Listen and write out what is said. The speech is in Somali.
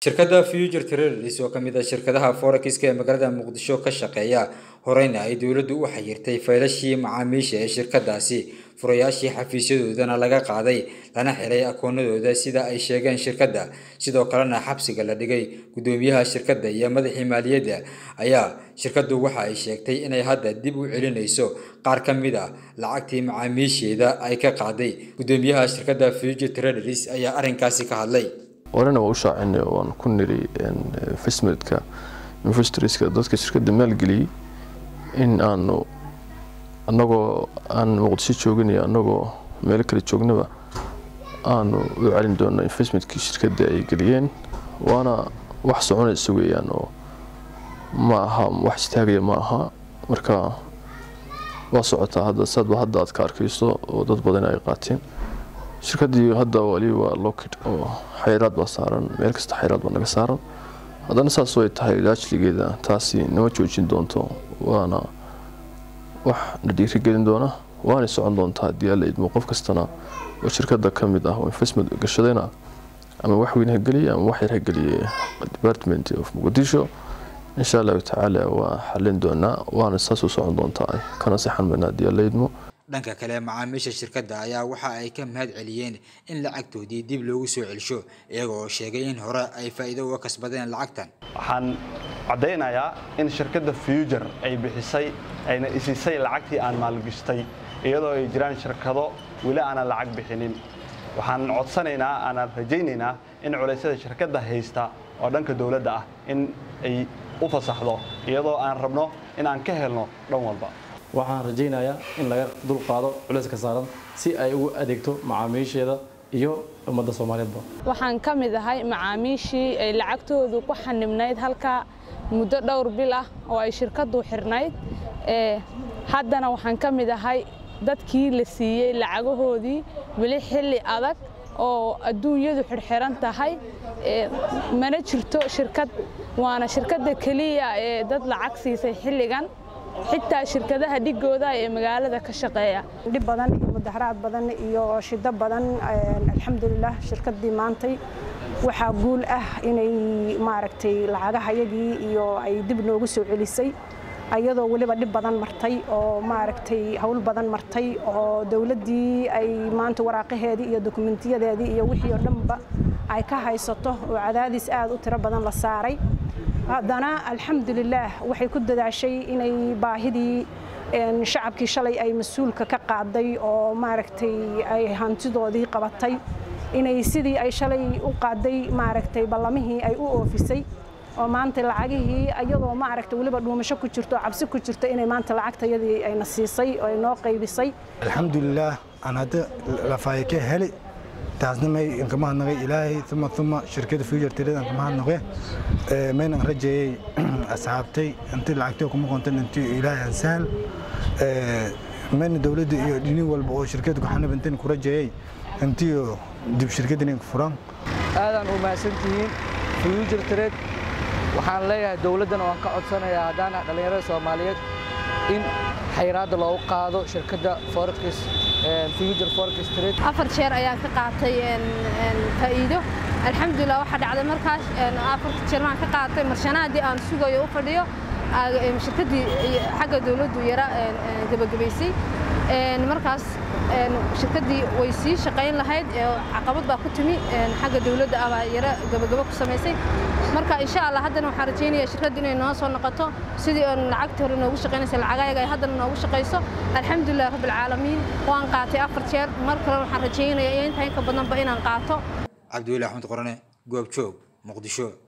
shirkadda future trades oo kamid ah shirkadaha forexiska ee magaalada muqdisho ka shaqeeya horeyna ay dowladdu u xayirtay faylashii macaamiisha ee shirkadaasi furayaashii xafiisyadoodana laga qaaday lana xiray akoonadooda sida ay sheegeen shirkadda sidoo kalena xabsiga la dhigay guddoomiyaha shirkadda iyo madaxii maaliyadda ayaa shirkaddu waxa ay sheegtay inay hadda dib u celinayso qaar ka mid a lacagtii macaamiisheeda ay ka qaaday guddoomiyaha shirkadda future traders ayaa arrinkaasi ka hadlay horena waa u shaacinay waan ku niri investmentka investorska dadka shirkadda maalgeliyey in aanu annagoo aan muqdisho joogin iyo annagoo meelo kale joognaba aanu u celin doono investmentkii shirkadda ay geliyeen waana wax soconaysa weeyaan oo ma aha wax istaagaya ma aha marka waa socotaa hadda saadba hadda aad ka arkayso oo dad badan ay qaateen shirkaddii hadda wali waa lockid oo xayiraad baa saaran meel kasta xayiraad baa naga saaran haddana saas way tahay laajligeeda taasi nama joojin doonto waana wax na dhiirigelin doona waanay socon doontaa haddii alla idmo qof kastana oo shirkadda ka mid ah oo investment gashadayna ama wax weyn ha geliye ama wax yar ha geliye department of muqdisho insha allahu tacaala waa xalin doonaa waana saas u socon doontaa kana sixan mayna haddii alla idmo dhanka kale macaamiisha shirkadda ayaa waxa ay ka mahad celiyeen in lacagtoodii dib loogu soo celsho iyaga oo sheegay in hore ay faa'iido uga kasbadeen lacagtan waxaan caddaynayaa in shirkadda future ay bixisay ayna isisay lacagtii aan maalgashtay iyadoo ay jiraan shirkado weli aanan lacag bixinin waxaan codsanaynaa aanan rajaynaynaa in culaysyada shirkadda haysta oo dhanka dowladda ah in ay u fasaxdo iyadoo aan rabno in aan ka helno dhan walba waxaan rajaynayaa in laga dulqaado culayska saaran si ay ugu adeegto macaamiisheeda iyo ummadda soomaaliyeedba waxaan ka mid ahay macaamiishii ay lacagtoodu ku xanibnayd halkaa muddo dhowr bil ah oo ay shirkaddu xirnayd haddana waxaan ka mid ahay dadkii la siiyey lacagahoodii weli xilli adag oo adduunyadu xirxiran tahay mana jirto shirkad waana shirkadda keliya ee dad lacag siisay xilligan xitaa shirkadaha dhigooda ee magaalada ka shaqeeya dhib badan iyo mudaharaad badan iyo shido badan alxamdulilah shirkaddii maantay waxaa guul ah inay maaragtay lacagahayagii iyo ay dib noogu soo celisay ayadoo weliba dhib badan martay oo maaragtay howl badan martay oo dowladdii ay maanta waraaqaheedii iyo dokumentiyadeedii iyo wixii oo dhanba ay ka haysato oo cadaadis aad u tiro badan la saaray haddana alxamdulilaah waxay ku dadaashay inay baahidii shacabkii shalay ay mas-uulka ka qaaday oo maaragtay ay hantidoodii qabatay inay sidii ay shalay u qaaday maaragtay ballamihii ay u oofisay oo maanta lacagihii iyadoo maaragtay weliba dhuumasho ku jirto oo cabsi ku jirto inay maanta lacagtayadii ayna siisay oo ay noo qaybisay alxamdulilaah aan hadda lafaaye ka heli taasna may inkama hadnaqay ilaahay uma uma shirkada future trade inkama hadnaqe maynan rajeeyey asxaabtay intii lacagtay kuma qontan intii ilaahay aan sahal mayna dowladda iyo dhini walba oo shirkada ku xanib intiin ku rajeeyey intii dib shirkaddan inka furan aadaan u mahadsantihiin future trade waxaan leeyahay dowladdana waan ka codsanayaa haddaana dhallinyarada soomaaliyeed in xayiraadda loogu qaado shirkadda forex future forex trade afar jeer ayaan ka qaatay faa'iido alxamdulilah waxaa dhacday markaas afarta jeer maan ka qaatay marshanaadii aan sugayo u fadhiyo shirkaddii xagga dowladdu yara gebagabaysay markaas shirkaddii way sii shaqayn lahayd caqabad baa ku timi xagga dowladda ah baa yara gabagabo ku samaysay marka insha allah haddana waxaan rajaynayaa shirkaddu inay noo soo noqoto sidii oon lacagtii hore noogu shaqaynaysa lacagayaga ay haddana noogu shaqayso alxamdulilah rabbilcaalamiin waan qaatay afar jeer mar kale waxaan rajaynayaa intaa inka badanba inaan qaato cabdiweli axmed qorane goobjoog muqdisho